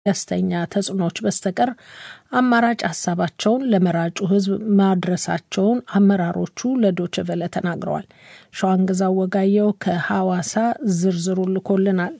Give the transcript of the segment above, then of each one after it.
ደስተኛ ተጽዕኖዎች በስተቀር አማራጭ ሀሳባቸውን ለመራጩ ሕዝብ ማድረሳቸውን አመራሮቹ ለዶይቼ ቬለ ተናግረዋል። ሸዋንግዛው ወጋየው ከሐዋሳ ዝርዝሩ ልኮልናል።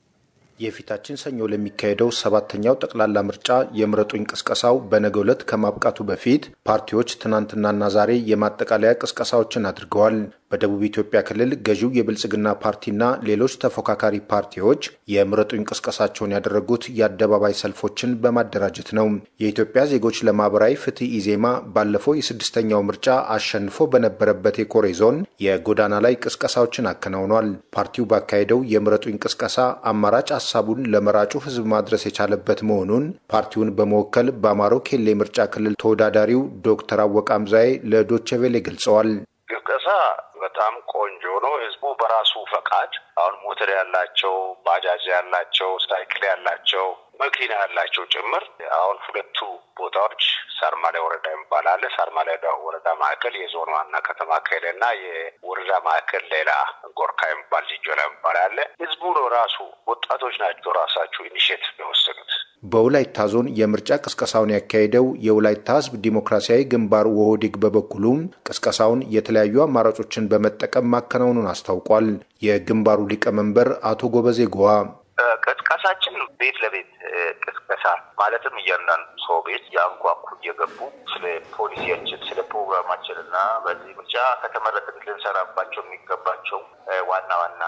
የፊታችን ሰኞ ለሚካሄደው ሰባተኛው ጠቅላላ ምርጫ የምረጡኝ ቅስቀሳው በነገው ዕለት ከማብቃቱ በፊት ፓርቲዎች ትናንትናና ዛሬ የማጠቃለያ ቅስቀሳዎችን አድርገዋል። በደቡብ ኢትዮጵያ ክልል ገዢው የብልጽግና ፓርቲና ሌሎች ተፎካካሪ ፓርቲዎች የምረጡኝ ቅስቀሳቸውን ያደረጉት የአደባባይ ሰልፎችን በማደራጀት ነው። የኢትዮጵያ ዜጎች ለማህበራዊ ፍትህ ኢዜማ ባለፈው የስድስተኛው ምርጫ አሸንፎ በነበረበት የኮሬ ዞን የጎዳና ላይ ቅስቀሳዎችን አከናውኗል። ፓርቲው ባካሄደው የምረጡኝ ቅስቀሳ አማራጭ ሀሳቡን ለመራጩ ህዝብ ማድረስ የቻለበት መሆኑን ፓርቲውን በመወከል በአማሮ ኬሌ ምርጫ ክልል ተወዳዳሪው ዶክተር አወቀ አምዛዬ ለዶቼ ቬሌ ገልጸዋል። ቅስቀሳ በጣም ቆንጆ ነው። ህዝቡ በራሱ ፈቃድ አሁን ሞተር ያላቸው፣ ባጃጅ ያላቸው፣ ሳይክል ያላቸው፣ መኪና ያላቸው ጭምር አሁን ሁለቱ ቦታዎች ሳርማሊያ ወረዳ የሚባል አለ። ሳርማሊያ ወረዳ ማዕከል የዞን ዋና ከተማ ከሄደና የወረዳ ማዕከል ሌላ ጎርካ የሚባል ሊጆላ የሚባል አለ። ህዝቡ ነው ራሱ ወጣቶች ናቸው ራሳቸው ኢኒሽቲቭ የወሰዱት። በወላይታ ዞን የምርጫ ቅስቀሳውን ያካሄደው የወላይታ ህዝብ ዲሞክራሲያዊ ግንባር ወህዲግ በበኩሉም ቅስቀሳውን የተለያዩ አማራጮችን በመጠቀም ማከናወኑን አስታውቋል። የግንባሩ ሊቀመንበር አቶ ጎበዜ ጎዋ ቅስቀሳችን ቤት ለቤት ቅስቀሳ ማለትም እያንዳንዱ ሰው ቤት የአንኳኩ እየገቡ ስለ ፖሊሲያችን፣ ስለ ፕሮግራማችን እና በዚህ ምርጫ ከተመረጥን ልንሰራባቸው የሚገባቸው ዋና ዋና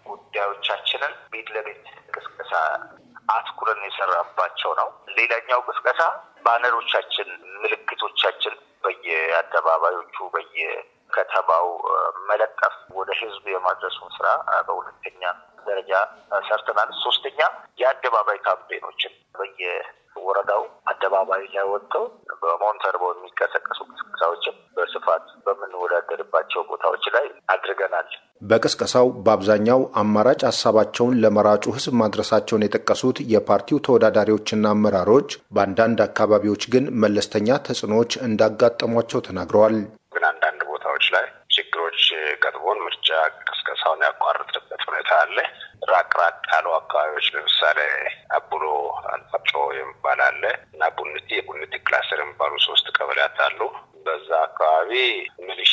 ጉዳዮቻችንን ቤት ለቤት ቅስቀሳ አትኩረን የሰራባቸው ነው። ሌላኛው ቅስቀሳ ባነሮቻችን፣ ምልክቶቻችን በየአደባባዮቹ በየከተማው መለጠፍ ወደ ህዝብ የማድረሱን ስራ በሁለተኛ ደረጃ ሰርተናል። ሶስተኛ የአደባባይ ካምፔኖችን በየወረዳው አደባባይ ላይ ወጥተው በሞንተርቦ የሚቀሰቀሱ ቅስቀሳዎችን በስፋት በምንወዳደርባቸው ቦታዎች ላይ አድርገናል። በቅስቀሳው በአብዛኛው አማራጭ ሀሳባቸውን ለመራጩ ህዝብ ማድረሳቸውን የጠቀሱት የፓርቲው ተወዳዳሪዎችና አመራሮች በአንዳንድ አካባቢዎች ግን መለስተኛ ተጽዕኖዎች እንዳጋጠሟቸው ተናግረዋል። ግን አንዳንድ ቦታዎች ላይ ችግሮች ገጥሞን ምርጫ ቅስቀሳውን ያቋረጥንበት ሁኔታ አለ። ራቅ ራቅ ያሉ አካባቢዎች ለምሳሌ አቡሎ አልፋጮ የሚባል አለ እና ቡንቲ የቡንቲ ክላስተር የሚባሉ ሶስት ቀበሌያት አሉ። በዛ አካባቢ ሚሊሻ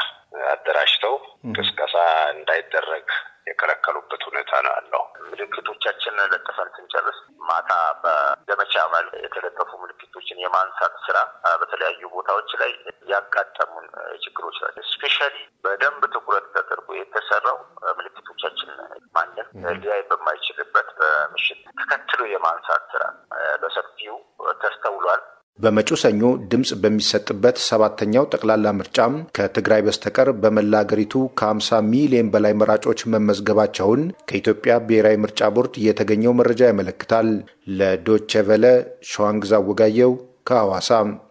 አደራጅተው ቅስቀሳ እንዳይደረግ የከለከሉበት ሁኔታ ነው ያለው። ምልክቶቻችን ለጥፈን ስንጨርስ ማታ በዘመቻ መልክ የተለጠፉ ምልክቶችን የማንሳት ስራ በተለያዩ ቦታዎች ላይ ያጋጠሙን ችግሮች ናቸው። ስፔሻሊ በደንብ ትኩረት ተደርጎ የተሰራው ምልክቶቻችን ማንም ሊያይ በማይችልበት በምሽት ተከትሎ የማንሳት ስራ በሰፊው ተስተውሏል። በመጪው ሰኞ ድምፅ በሚሰጥበት ሰባተኛው ጠቅላላ ምርጫም ከትግራይ በስተቀር በመላ አገሪቱ ከ50 ሚሊዮን በላይ መራጮች መመዝገባቸውን ከኢትዮጵያ ብሔራዊ ምርጫ ቦርድ የተገኘው መረጃ ያመለክታል። ለዶቼ ቬለ ሸዋንግዛ ወጋየው ከሐዋሳ።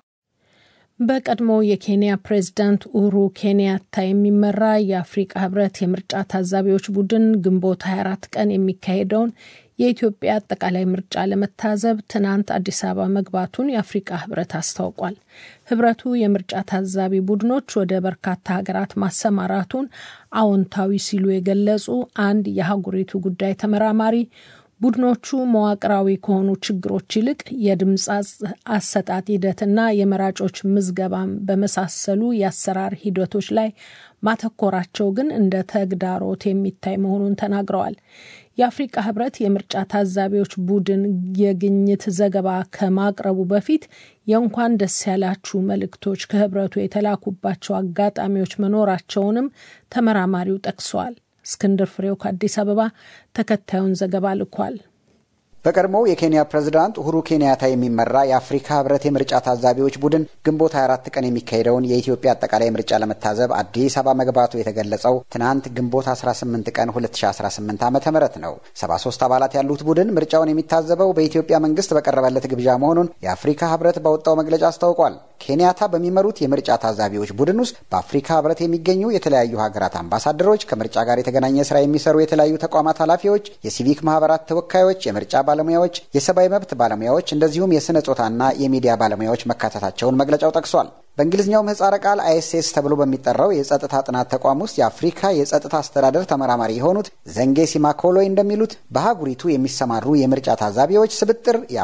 በቀድሞ የኬንያ ፕሬዝዳንት ኡሁሩ ኬንያታ የሚመራ የአፍሪቃ ህብረት የምርጫ ታዛቢዎች ቡድን ግንቦት 24 ቀን የሚካሄደውን የኢትዮጵያ አጠቃላይ ምርጫ ለመታዘብ ትናንት አዲስ አበባ መግባቱን የአፍሪቃ ህብረት አስታውቋል። ህብረቱ የምርጫ ታዛቢ ቡድኖች ወደ በርካታ ሀገራት ማሰማራቱን አዎንታዊ ሲሉ የገለጹ አንድ የአህጉሪቱ ጉዳይ ተመራማሪ ቡድኖቹ መዋቅራዊ ከሆኑ ችግሮች ይልቅ የድምፅ አሰጣጥ ሂደትና የመራጮች ምዝገባን በመሳሰሉ የአሰራር ሂደቶች ላይ ማተኮራቸው ግን እንደ ተግዳሮት የሚታይ መሆኑን ተናግረዋል። የአፍሪቃ ህብረት የምርጫ ታዛቢዎች ቡድን የግኝት ዘገባ ከማቅረቡ በፊት የእንኳን ደስ ያላችሁ መልእክቶች ከህብረቱ የተላኩባቸው አጋጣሚዎች መኖራቸውንም ተመራማሪው ጠቅሰዋል። እስክንድር ፍሬው ከአዲስ አበባ ተከታዩን ዘገባ ልኳል። በቀድሞው የኬንያ ፕሬዝዳንት ኡሁሩ ኬንያታ የሚመራ የአፍሪካ ህብረት የምርጫ ታዛቢዎች ቡድን ግንቦት 24 ቀን የሚካሄደውን የኢትዮጵያ አጠቃላይ ምርጫ ለመታዘብ አዲስ አበባ መግባቱ የተገለጸው ትናንት ግንቦት 18 ቀን 2018 ዓ ም ነው። 73 አባላት ያሉት ቡድን ምርጫውን የሚታዘበው በኢትዮጵያ መንግስት በቀረበለት ግብዣ መሆኑን የአፍሪካ ህብረት ባወጣው መግለጫ አስታውቋል። ኬንያታ በሚመሩት የምርጫ ታዛቢዎች ቡድን ውስጥ በአፍሪካ ህብረት የሚገኙ የተለያዩ ሀገራት አምባሳደሮች፣ ከምርጫ ጋር የተገናኘ ስራ የሚሰሩ የተለያዩ ተቋማት ኃላፊዎች፣ የሲቪክ ማህበራት ተወካዮች፣ የምርጫ ባለሙያዎች፣ የሰብአዊ መብት ባለሙያዎች እንደዚሁም የስነ ጾታና የሚዲያ ባለሙያዎች መካተታቸውን መግለጫው ጠቅሷል። በእንግሊዝኛው ምህጻረ ቃል አይኤስኤስ ተብሎ በሚጠራው የጸጥታ ጥናት ተቋም ውስጥ የአፍሪካ የጸጥታ አስተዳደር ተመራማሪ የሆኑት ዘንጌ ሲማኮሎይ እንደሚሉት በአህጉሪቱ የሚሰማሩ የምርጫ ታዛቢዎች ስብጥር